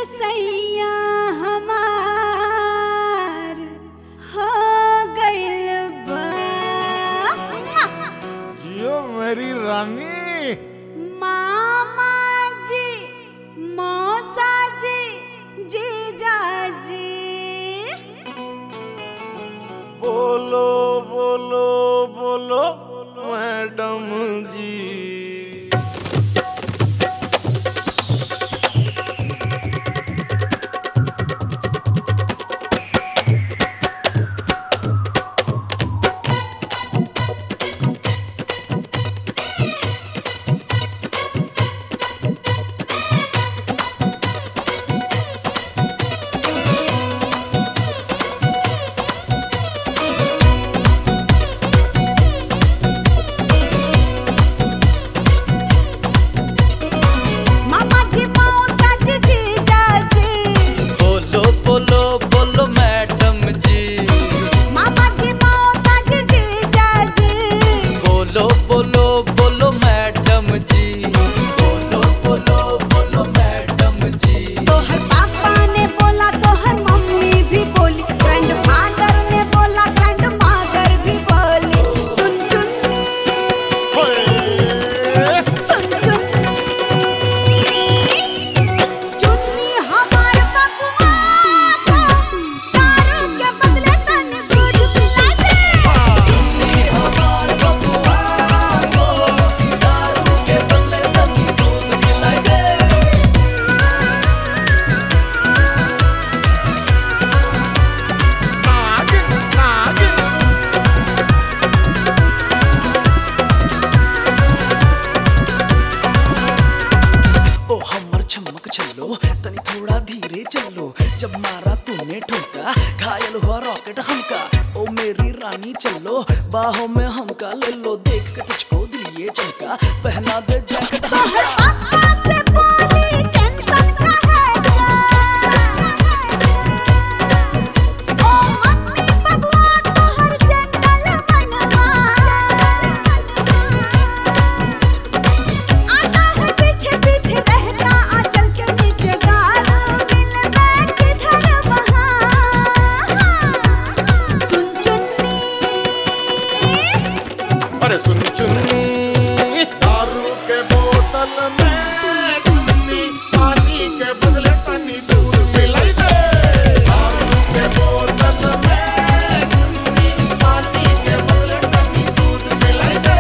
सैया हमार हो गइल बा जियो मेरी रानी मामा जी मौसा जी जीजा जी बोलो बोलो बोलो मैडम जी मामा जी मौसा जी जीजा जी बोलो बोलो बोलो मैडम जी मामा जी मौसा जी जीजा जी बोलो बोलो बोलो मैडम जी बोलो बोलो बोलो मैडम जी तोहर पापा ने बोला तोहर मम्मी भी बोली ग्रैंड फादर ने बोला ग्रैंड मदर भी बोली सुन चुन्नी सुन चुन्नी चुन्नी हमार बबुआ को दारू के बदले तन दूध पिला दे चुन्नी हमार बबुआ को दारू के बदले तनी दूध पिलाई दे नागिन नागिन ओ हमर चमक चलो तनी थोड़ा धीरे चलो जब मारा तूने ठुमका घायल हुआ रॉकेट हमका ओ मेरी रानी चलो बाहों में हमका ले लो देख के तुझको दिल ये चमका पहना दे जैकेट तोहर हमका पापा से बोली टेंशन का है क्या ओ मम्मी बबुआ तोहर जंगल मनवा आता है पीछे पीछे रहता आंचल के नीचे दारू मिल बैठ किधर वहाँ सुन चुन्नी अरे सुन चुन्नी दारू के बोतल में चुन्नी पानी के बदले पानी दूध मिलाई दे दारू के बोतल में चुन्नी पानी के बदले पानी दूध मिलाई दे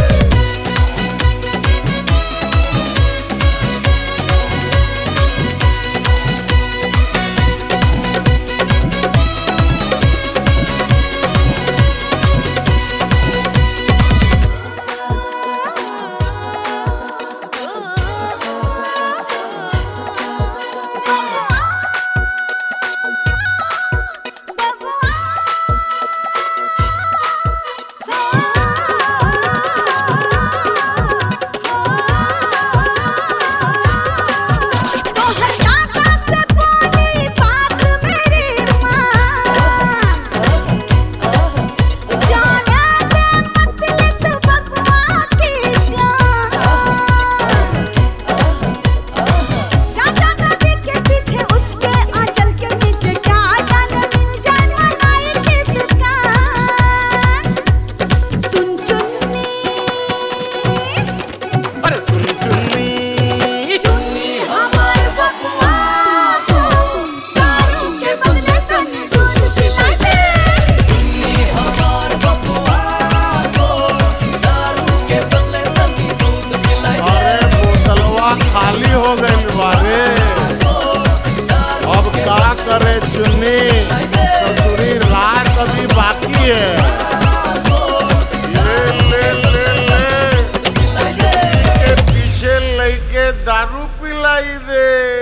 तोहर दादा से बोली बात मेरी माँ जाने दे मछली तू बबुआ की जान चाचा दादी के पीछे उसके आंचल के नीचे क्या जाने मिल जाए मलाई की दुकान सुन चुन्नी अरे सुन चुन्नी चुन्नी हमार बबुआ को दारू के बदले तनी दूध पिला दे चुन्नी हमार बबुआ को दारू के बदले तनी दूध पिलाई दे अरे बोतलवा खाली हो गई बारे अब का करे चुन्नी ससुरी रात अभी बाकी है ले ले ले ले चुन्नी के पीछे लेके दारू पिलाई दे